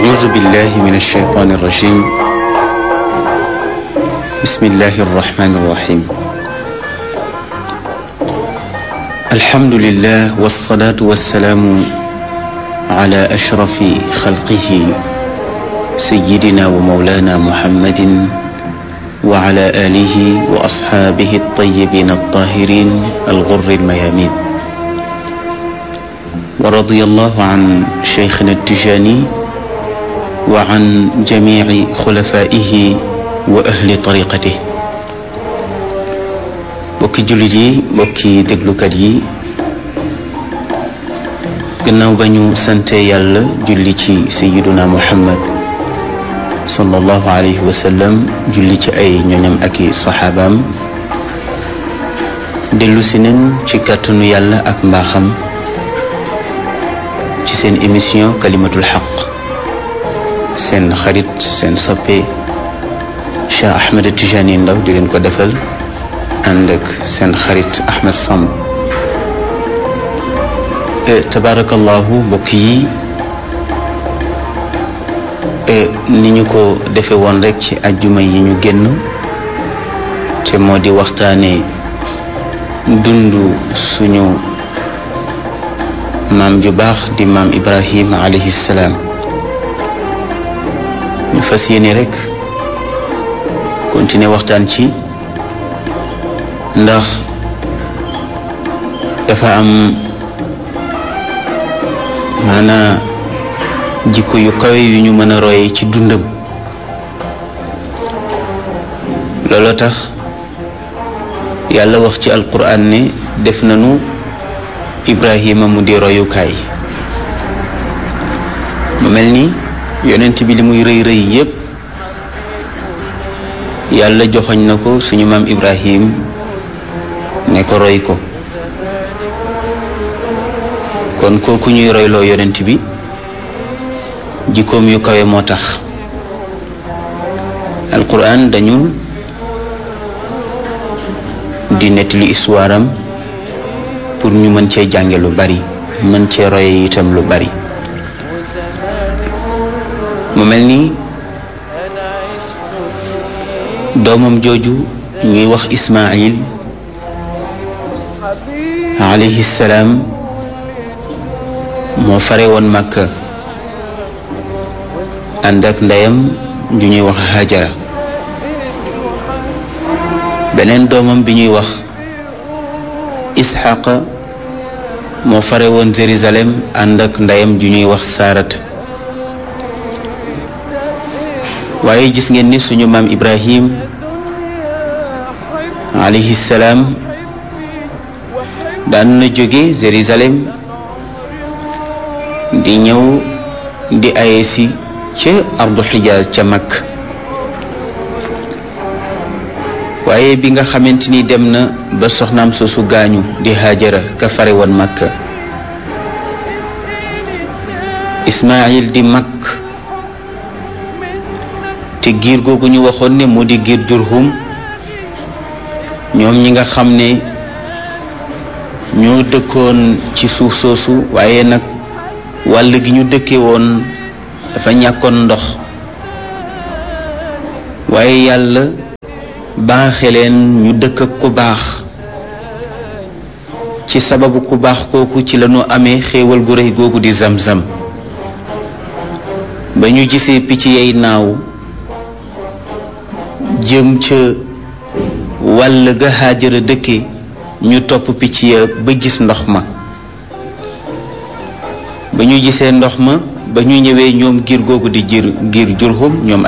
أعوذ بالله من الشيطان الرجيم بسم الله الرحمن الرحيم الحمد لله والصلاة والسلام على أشرف خلقه سيدنا ومولانا محمد وعلى آله وأصحابه الطيبين الطاهرين الغر الميامين ورضي الله عن شيخنا التجاني وعن جميع خلفائه وأهل طريقته mbokki jullit yi mbokki déglukat yi gannaaw ba ñu sante yàlla julli ci sayiduna muhammad sallallahu alayhi wa sallam julli ci ay ñoñam ak i saxaabaam dellu si nen ci kàttanu yàlla ak mbaaxam ci seen émission kalimatul xaq seen xarit seen soppe Cheikh Ahmed Tijani Ndaw di leen ko defal ànd ak seen xarit Ahmed Samb tabarakallahu mbokk yi ni ñu ko defe woon rek ci ajjuma yi ñu génn te moo di waxtaane dund suñu maam ju baax di maam Ibrahim alayhi salaam ñu fas yéene rek continuer waxtaan ci ndax dafa am maanaa jikko yu kawe yu ñu mën a roye ci dundam looloo tax yàlla wax ci alquran ne def nañu ibrahima mu di royukaay mu mel ni yonent bi li muy rëy rëy yépp yàlla joxoñ na ko suñu maam ibrahim ne ko roy ko kon kooku ñuy royloo yonent bi jikkoom yu kawe moo tax alquran dañu di nettali histoire am pour ñu mën cee jànge lu bari mën cee roye itam lu bari mu mel ni doomam jooju ñuy wax Ismaayil alayhi salaam moo fare woon Makka ànd ak ndeyam ju ñuy wax Hajara beneen doomam bi ñuy wax Isxaqa moo fare woon Jérusalem ànd ak ndeyam ju ñuy wax Saarat waaye gis ngeen ni suñu maam Ibrahim alayhi salaam daan na jóge Jérusalem di ñëw di aye si ca ardu xijaaz ca mag waaye bi nga xamante ni dem na ba soxnaam soosu gaañu di Haajara ka fare woon Makka Ismaayil di mag te giir googu ñu waxoon ne mu di giir Jurhum ñoom ñi nga xam ne ñoo dëkkoon ci suuf soosu waaye nag wàll gi ñu dëkke woon dafa ñàkkoon ndox waaye yàlla baaxe leen ñu dëkk ak ku baax ci sababu ku baax kooku ci lañu amee xéewal gu rëy googu di zam-zam ba ñu gisee picc yay naaw jëm ca wàll ga Haajara dëkke ñu topp picc ya ba gis ndox ma ba ñu gisee ndox ma ba ñu ñëwee ñoom giir googu di giir giir Jurhum ñoom